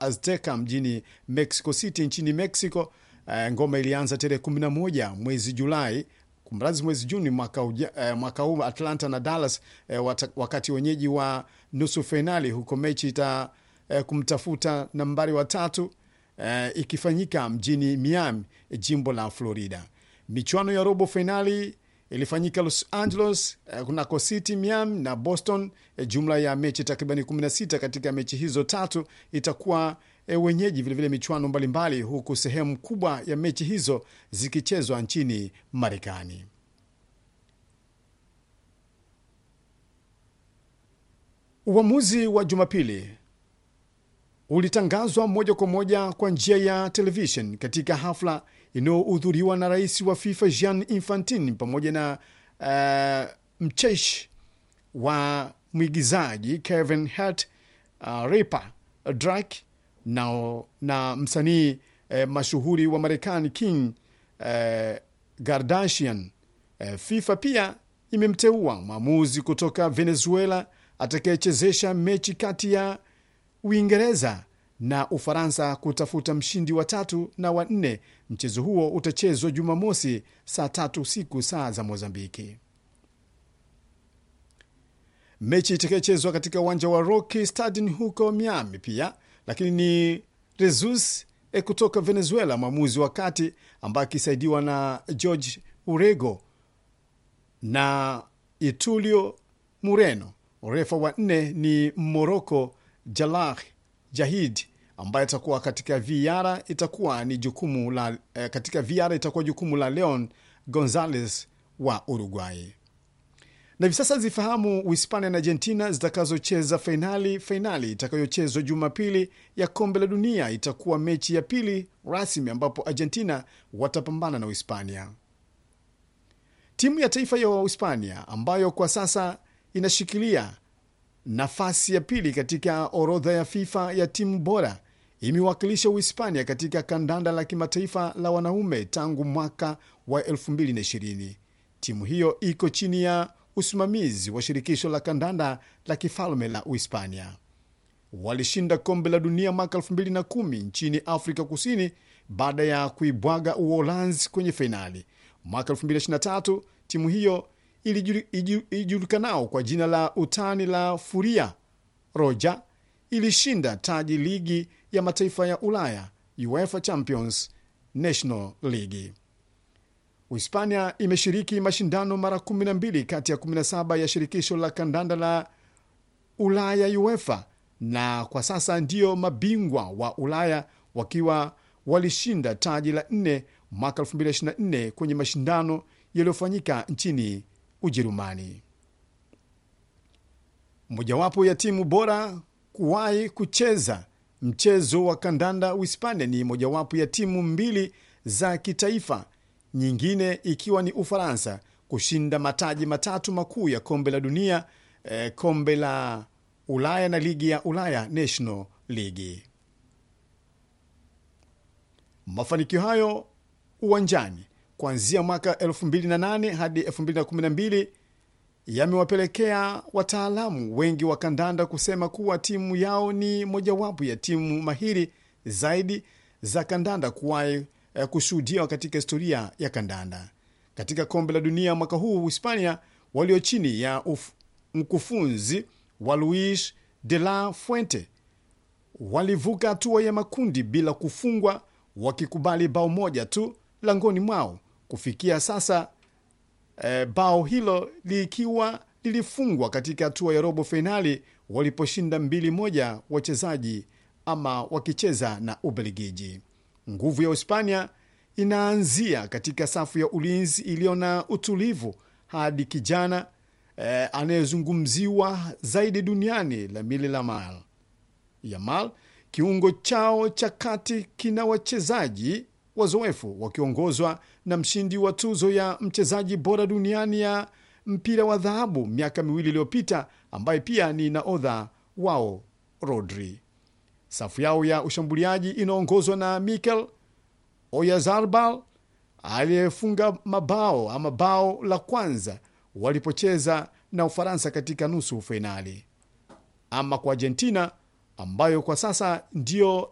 Azteca mjini Mexico City nchini Mexico. Uh, ngoma ilianza tarehe 11 mwezi Julai kumrazi mwezi Juni mwaka, uja, uh, mwaka huu Atlanta na Dallas uh, wata, wakati wenyeji wa nusu fainali huko mechi ita uh, kumtafuta nambari watatu uh, ikifanyika mjini Miami, jimbo la Florida. Michuano ya robo fainali ilifanyika Los Angeles, uh, kunako City, Miami na Boston. Uh, jumla ya mechi takribani 16. Katika mechi hizo tatu itakuwa e, wenyeji vilevile michuano mbalimbali, huku sehemu kubwa ya mechi hizo zikichezwa nchini Marekani. Uamuzi wa Jumapili ulitangazwa moja kwa moja kwa njia ya televishen katika hafla inayohudhuriwa na rais wa FIFA Gianni Infantino pamoja na uh, mcheshi wa mwigizaji Kevin Hart, uh, Ripper Drake na, na msanii eh, mashuhuri wa Marekani King eh, Kardashian. Eh, FIFA pia imemteua mwamuzi kutoka Venezuela atakayechezesha mechi kati ya Uingereza na Ufaransa kutafuta mshindi wa tatu na wa nne. Mchezo huo utachezwa Jumamosi saa tatu usiku saa za Mozambiki. Mechi itakayochezwa katika uwanja wa Rocky Stadium huko Miami pia lakini ni Jesus e kutoka Venezuela, mwamuzi wa kati ambaye akisaidiwa na George Urego na Itulio Mureno. Refa wa nne ni Moroko Jalah Jahid ambaye atakuwa katika VR itakuwa ni jukumu la eh, katika VR itakuwa jukumu la Leon Gonzalez wa Uruguay na hivi sasa zifahamu Uhispania na Argentina zitakazocheza fainali. Fainali itakayochezwa Jumapili ya kombe la dunia itakuwa mechi ya pili rasmi ambapo Argentina watapambana na Uhispania. Timu ya taifa ya Uhispania ambayo kwa sasa inashikilia nafasi ya pili katika orodha ya FIFA ya timu bora imewakilisha Uhispania katika kandanda la kimataifa la wanaume tangu mwaka wa 2020. Timu hiyo iko chini ya usimamizi wa shirikisho la kandanda la kifalme la Uhispania. Walishinda kombe la dunia mwaka 2010 nchini Afrika Kusini baada ya kuibwaga Uholanzi kwenye fainali. Mwaka 2023 timu hiyo ilijulikanao kwa jina la utani la Furia Roja ilishinda taji ligi ya mataifa ya Ulaya, UEFA Champions National League. Uhispania imeshiriki mashindano mara 12 kati ya 17 ya shirikisho la kandanda la Ulaya UEFA, na kwa sasa ndio mabingwa wa Ulaya wakiwa walishinda taji la nne mwaka 2024 kwenye mashindano yaliyofanyika nchini Ujerumani. Mojawapo ya timu bora kuwahi kucheza mchezo wa kandanda Uhispania ni mojawapo ya timu mbili za kitaifa nyingine ikiwa ni Ufaransa kushinda mataji matatu makuu ya kombe la dunia, eh, kombe la Ulaya na ligi ya Ulaya National League. Mafanikio hayo uwanjani kuanzia mwaka 2008 hadi 2012 yamewapelekea wataalamu wengi wa kandanda kusema kuwa timu yao ni mojawapo ya timu mahiri zaidi za kandanda kuwahi kushuhudiwa katika historia ya kandanda. Katika kombe la dunia mwaka huu, Hispania walio chini ya uf, mkufunzi wa Luis de la Fuente walivuka hatua ya makundi bila kufungwa, wakikubali bao moja tu langoni mwao kufikia sasa. E, bao hilo likiwa lilifungwa katika hatua ya robo fainali waliposhinda mbili moja wachezaji ama wakicheza na Ubelgiji. Nguvu ya Uhispania inaanzia katika safu ya ulinzi iliyo na utulivu hadi kijana eh, anayezungumziwa zaidi duniani Lamine Yamal. Yamal, kiungo chao cha kati kina wachezaji wazoefu wakiongozwa na mshindi wa tuzo ya mchezaji bora duniani ya mpira wa dhahabu miaka miwili iliyopita, ambaye pia ni naodha wao Rodri. Safu yao ya ushambuliaji inaongozwa na Mikel Oyarzabal aliyefunga mabao ama bao la kwanza walipocheza na Ufaransa katika nusu fainali. Ama kwa Argentina ambayo kwa sasa ndiyo